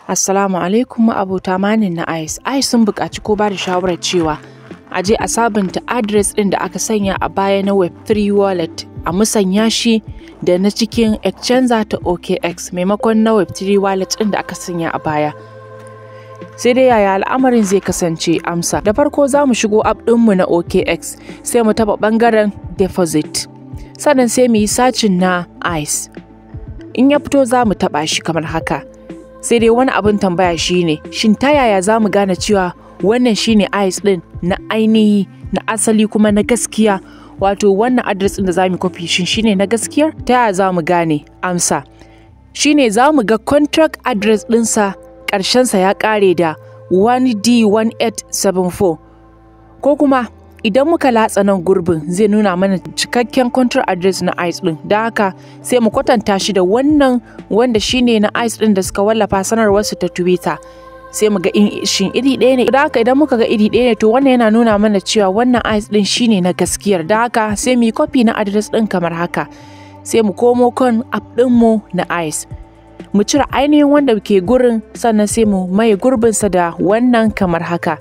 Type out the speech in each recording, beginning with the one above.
Assalamu alaikum abota manin na ICE. ICE sun buƙaci ko ba da shawarar cewa a je a sabunta adres ɗin da aka sanya a baya na Web3 wallet a musanya shi da na cikin Exchanger ta OKX maimakon na Web3 wallet ɗin da aka sanya a baya. Sai dai yaya al'amarin zai kasance amsa. Da farko za mu shigo app ɗinmu na OKX sai mu taɓa ɓangaren deposit. Sannan sai mu yi sacin na ICE. In ya fito za mu taɓa shi kamar haka. sai dai wani abin tambaya shine shin ta yaya za mu gane cewa wannan shine ice din na ainihi na asali kuma na gaskiya wato wannan adres din da za mu kofi shin shine na gaskiyar ta yaya za mu gane amsa shine za mu ga contract address dinsa ƙarshensa ya ƙare da 1D1874 ko kuma idan muka latsa nan gurbin zai nuna mana cikakken contract address na ice din da haka sai mu kwatanta shi da wannan wanda shine na ice din da suka wallafa sanarwarsu ta twitter sai mu ga shin iri ɗaya ne da haka idan muka ga iri ɗaya ne to wannan yana nuna mana cewa wannan ice din shine na gaskiyar da haka sai mu yi copy na address din kamar haka sai mu komo kan app ɗinmu na ice mu cire ainihin wanda ke gurin sannan sai mu maye gurbinsa da wannan kamar haka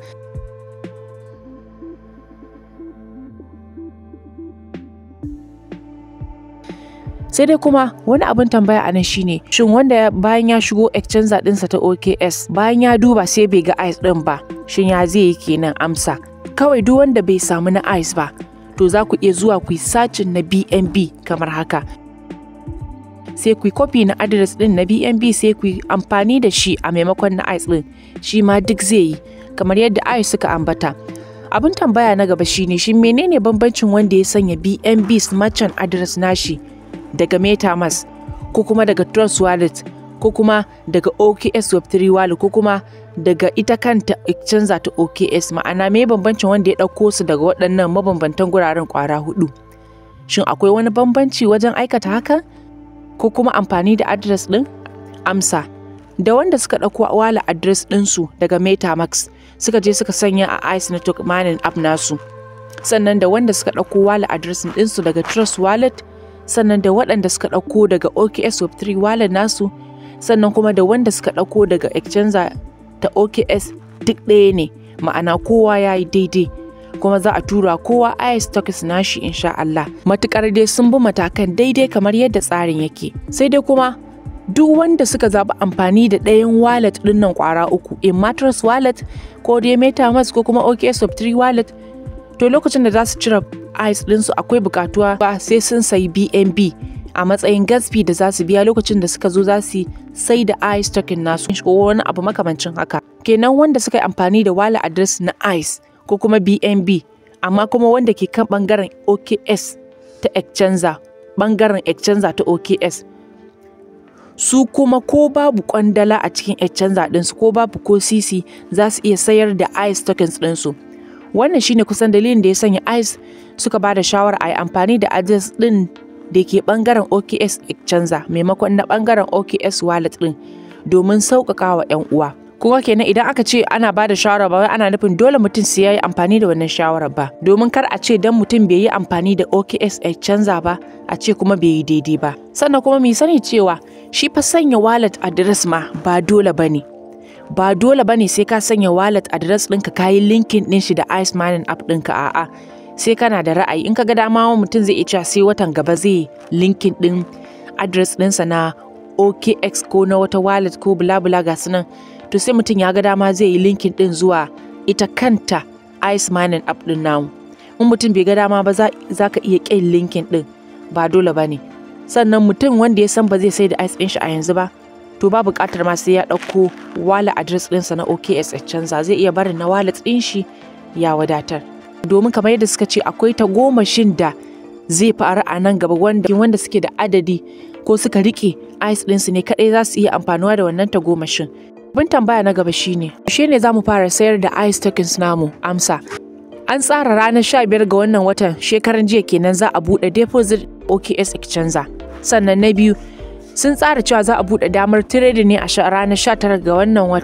sai dai kuma wani abin tambaya a nan shine shin wanda bayan ya shigo exchanger dinsa ta OKS bayan ya duba sai bai ga ice din ba shin ya zai yi kenan amsa kawai duk wanda bai samu na ice ba to za ku iya zuwa ku yi sacin na BNB kamar haka sai ku yi copy na address din na BNB sai ku yi amfani da shi a maimakon na ice din shi ma duk zai yi kamar yadda ice suka ambata abin tambaya na gaba shine shin menene bambancin wanda ya sanya BNB merchant address nashi daga MetaMask ko kuma daga Trust Wallet ko kuma daga OKS Web3 Wallet ko kuma daga ita kanta Exchanger ta OKS ma'ana me bambancin wanda ya ɗauko su daga waɗannan mabambantan guraren ƙwara hudu. Shin akwai wani bambanci wajen aikata haka ko kuma amfani da address ɗin? Amsa. Da wanda suka ɗauko wala address ɗinsu daga MetaMask suka je suka sanya a Ice Network Mining app nasu. Sannan da wanda suka ɗauko wala address ɗinsu daga Trust Wallet sannan da waɗanda suka ɗauko daga OKS Web3 wallet nasu sannan kuma da wanda suka ɗauko daga Exchanger ta OKS duk ɗaya ne ma'ana kowa ya yi daidai kuma za a tura kowa IS tokens nashi insha Allah matukar dai sun bi matakan daidai kamar yadda tsarin yake sai dai kuma duk wanda suka zaɓi amfani da ɗayan wallet ɗin nan ƙwara uku in mattress wallet ko dai metamask ko kuma OKS Web3 wallet to lokacin da za su cire ice ɗinsu akwai bukatuwa ba sai sun sayi bnb a matsayin gasfi da za su biya lokacin da suka zo za su sai da ice token nasu ko wani abu makamancin haka kenan wanda suka yi amfani da wala address na ice ko kuma bnb amma kuma wanda ke kan bangaren oks ta exchanger bangaren exchanger ta oks su kuma ko babu kwandala a cikin exchanger ɗinsu ko babu ko sisi za su iya sayar da ice tokens ɗinsu wannan shine kusan dalilin da ya sanya ice suka ba da shawara a yi amfani da address din da ke bangaren OKS Exchanger maimakon na bangaren OKS wallet din domin sauƙaƙa wa 'yan uwa. Kuma kenan idan aka ce ana ba da shawara ba ana nufin dole mutum sai ya yi amfani da wannan shawarar ba domin kar a ce dan mutum bai yi amfani da OKS Exchanger ba a ce kuma bai yi daidai ba. Sannan kuma mu sani cewa shi fa sanya wallet address ma ba dole ba ne. ba dole bane sai ka sanya wallet address ɗinka ka yi linkin ɗin shi da ice mining app ɗinka a'a sai kana da ra'ayi in ka ga dama mutum zai iya cewa sai watan gaba zai linkin ɗin address ɗinsa na OKX ko na wata wallet ko bula bula ga nan to sai mutum ya ga dama zai yi linkin ɗin zuwa ita kanta ice mining app ɗin namu in mutum bai ga dama ba za ka iya ƙin linkin ɗin ba dole bane sannan mutum wanda ya san ba zai sai da ice ɗin shi a yanzu ba to ba buƙatar ma sai ya ɗauko wala address ɗinsa na OKS canza zai iya barin na wallet ɗin shi ya wadatar. Domin kamar yadda suka ce akwai ta gomashin da zai faru a nan gaba wanda wanda suke da adadi ko suka riƙe ice ɗinsu ne kaɗai za su iya amfanuwa da wannan ta gomashin. Abin tambaya na gaba shine, shi ne za mu fara sayar da ice tokens namu amsa. An tsara ranar 15 ga wannan watan shekaran jiya kenan za a buɗe deposit OKS Exchanger. Sannan na biyu sun tsara cewa za a buɗe damar tiredi ne a ranar 19 ga wannan watan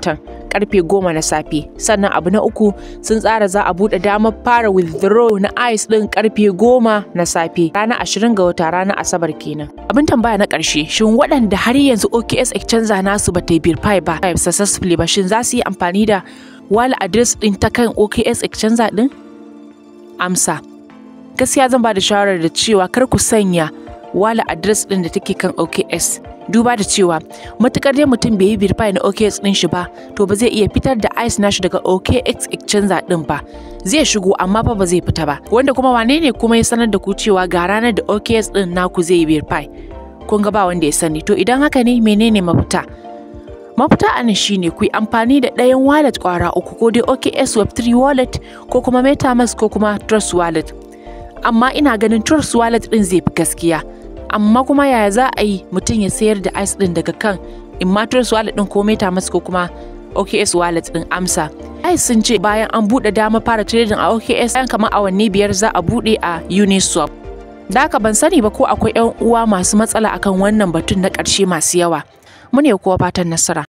karfe goma na safe sannan abu na uku sun tsara za a buɗe damar fara withdraw na ice ɗin karfe goma na safe ranar ashirin ga wata ranar asabar kenan abin tambaya na ƙarshe shin waɗanda har yanzu OKS exchange nasu ba ta yi verify ba successfully ba shin za su yi amfani da wallet address ɗin ta kan OKS exchange ɗin amsa gaskiya zan ba da shawarar da cewa kar ku sanya wallet address ɗin da take kan OKS duba da cewa matukar dai mutum bai yi verify na OKX din shi ba to ba zai iya fitar da ICE nashi daga OKX exchanger din ba zai shigo amma fa ba zai fita ba wanda kuma wane ne kuma ya sanar da ku cewa ga ranar da OKX din naku zai yi verify kun ga ba wanda ya sani to idan haka ne menene mafita mafita a nan shine ku yi amfani da ɗayan wallet kwara uku ko dai OKX Web3 wallet ko kuma MetaMask ko kuma Trust wallet amma ina ganin Trust wallet din zai fi gaskiya amma kuma yaya za a yi mutum ya sayar da ice din daga kan immatrix wallet din ko metamask ko kuma OKS wallet din amsa ice sun ce bayan an buɗe dama fara trading a OKS bayan kamar awanni biyar za a buɗe a Uniswap da haka ban sani ba ko akwai 'yan uwa masu matsala akan wannan batun na ƙarshe masu yawa mu ne kuwa fatan nasara